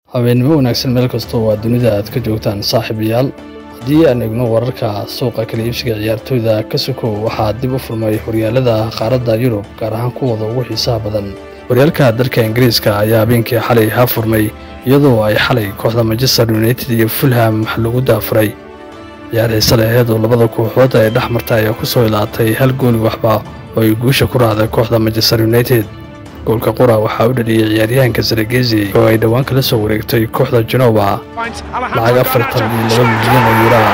habeennimo wanaagsan meel kastoo waa dunida aad ka joogtaan saaxiibayaal haddii aan eegno wararka suuqa kala iibsiga ciyaartooyda ka sokow waxaa dib u furmay horyaalada qaaradda yurub gaar ahaan kuwooda ugu xiisaha badan horyaalka dalka ingiriiska ayaa habeenkii xalay haa furmay iyadoo ay xalay kooxda manchester united iyo fulham lagu daafuray ciyaar xiise laheed oo labada kooxood ay dhex martay ayaa ku soo ilaatay hal gooli waxba oo ay guusha ku raacday kooxda manchester united goolka qura waxaa u dhaliyey ciyaaryahanka saragezi oo ay dhowaan kala soo wareegtay kooxda genoba lacag afartan iyo laba milyan oo yuraa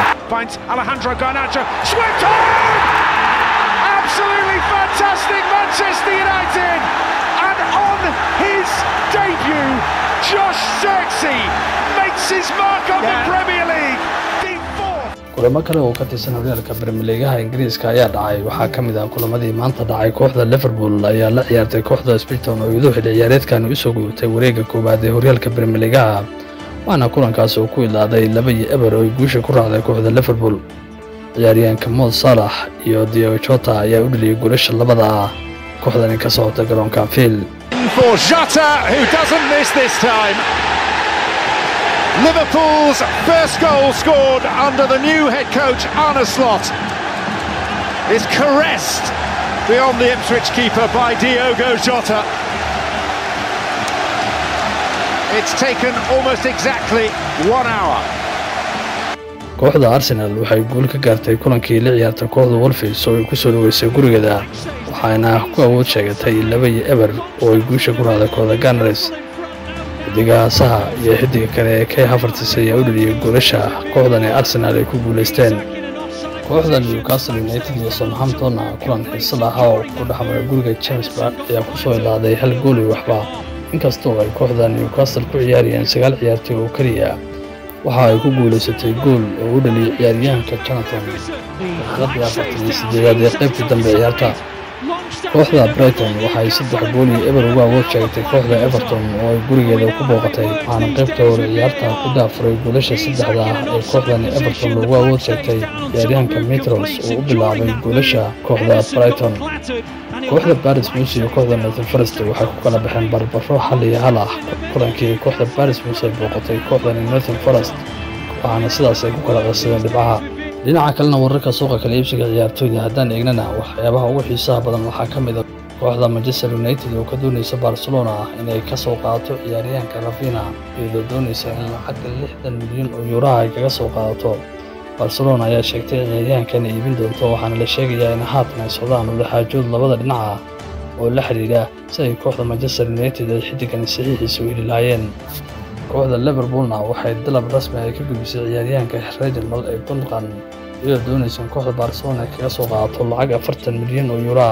kulamo kale oo ka tirsan horyaalka bremeligaha ingiriiska ayaa dhacay waxaa ka mid ah kulamadii maanta dhacay kooxda liverpool ayaa la ciyaartay kooxda sbiton oo iyadoo xilli ciyaareedkan usoo gudubtay wareegga koowaad ee horyaalka bremeligaha waxaana kulankaas oo ku ilaaday laba iyo eber oo ay guusha ku raacday kooxda liverpool ciyaaryahanka mood saalax iyo dio jota ayaa u dheliyey guulasha labada ah kooxdani ka socota garoonka anfield Liverpool's first goal scored under the new head coach Arne Slot is caressed beyond the Ipswich keeper by Diogo Jota. It's taken almost exactly one hour. kooxda arsenal waxay guul ka gaartay kulankii la ciyaarta kooxda wolfis oo ay ku soo dhaweysay gurigeeda waxaana ku awood sheegatay laba iyo eber oo ay guusha ku raacday kooxda ganars xidigaha saha iyo xidiga kale ee kay hafartis ayaa u dheliyey goolasha kooxdan ee arsenaal ay ku guulaysteen kooxda newcastle united iyo southamptonna kulan xiise lahaa oo ku dhexmaray guriga james bark ayaa ku soo ilaaday hal gooli waxba inkastoo ay kooxda newcastle ku ciyaarayeen sagaal ciyaartooy oo keliya waxa ay ku guulaysatay gool oo u dhaliyey ciyaaryahanka jonathan daqiiqadii afartan iyo sideedaad ee qaybtii dambe ciyaarta kooxda brighton waxay saddex gool iyo eber ugu awood sheegtay kooxda everton oo ay gurigeeda ku booqatay waxaana qaybta hore ciyaarta ku daafuray goolasha saddexda ah ee kooxdani everton loogu awood sheegtay ciyaaryahanka metros oo u bilaabay goolasha kooxda brighton kooxda baris mus iyo kooxda northern forest waxay ku kala baxeen barbaro hal iyo hal ah kulankii kooxda baris mus ay booqatay kooxdani northern forest waxaana sidaas ay ku kala qasadeen dhibcaha dhinaca kalena wararka suuqa kala iibsiga ciyaartooyda haddaan eegnana waxyaabaha ugu xiisaha badan waxaa ka mid a kooxda manchester united oo ka doonaysa barcelona inay ka soo qaadato ciyaaryahanka rafina iyadoo doonaysa in lacagga lixdan milyan oo yuuraha ay kaga soo qaadato barcelona ayaa sheegtay ciyaaryahankan iibin doonto waxaana la sheegayaa in haatan ay socdaan wadaxaajood labada dhinaca oo la xidhiidha si ay kooxda manchester united ay xiddigani saxiixiisa u heli lahaayeen kooxda liverpoolna waxay dalab rasmi ay ka gudbisay ciyaaryahanka reginald ee bunqan iyadoo doonaysa in kooxda barcelona ay kaga soo qaadato lacag afartan milyan oo yuuraa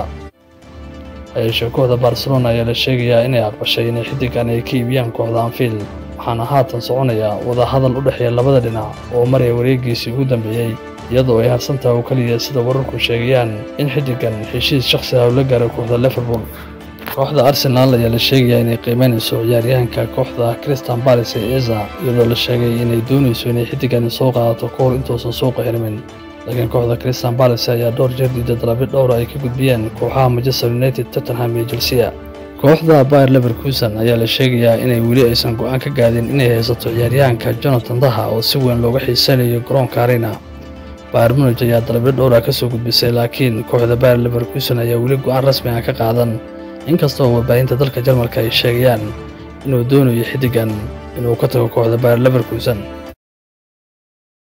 hayeeshee kooxda barcelona ayaa la sheegayaa inay aqbashay inay xiddigan ay ka iibiyaan kooxda anfield waxaana haatan soconaya wadahadal u dhexeeya labada dhinac oo maraya wareegiisii ugu dambeeyey iyadoo ay harsantaha oo keliya sida wararku sheegayaan in xiddigan heshiis shakhsi ah uu la gaaray kooxda liverpool kooxda arsenaal ayaa la sheegayaa inay qiimeynayso ciyaaryahanka kooxda christian balis ee eza iyadoo la sheegay inay doonayso inay xiddigani soo qaadato ka hor intuusan suuqa xirmin laakiin kooxda christian balis ayaa dhowr jeer diida dalabyo dhowra ay ka gudbiyeen kooxaha manchester united tottenham iyo chelsea kooxda bayer leverkusen ayaa la sheegayaa inay weli aysan go'aan ka gaadin inay haysato ciyaaryahanka jonathan daha oo si weyn looga xiisanayo garoonka arena bayer munij ayaa dalabyo dhowra ka soo gudbisay laakiin kooxda bayer leverkusen ayaa weli go'aan rasmi ah ka qaadan inkastoo warbaahinta dalka jarmalka ay sheegayaan inuu doonayo xiddigan inuu ka tago kooxda bayer leverkusen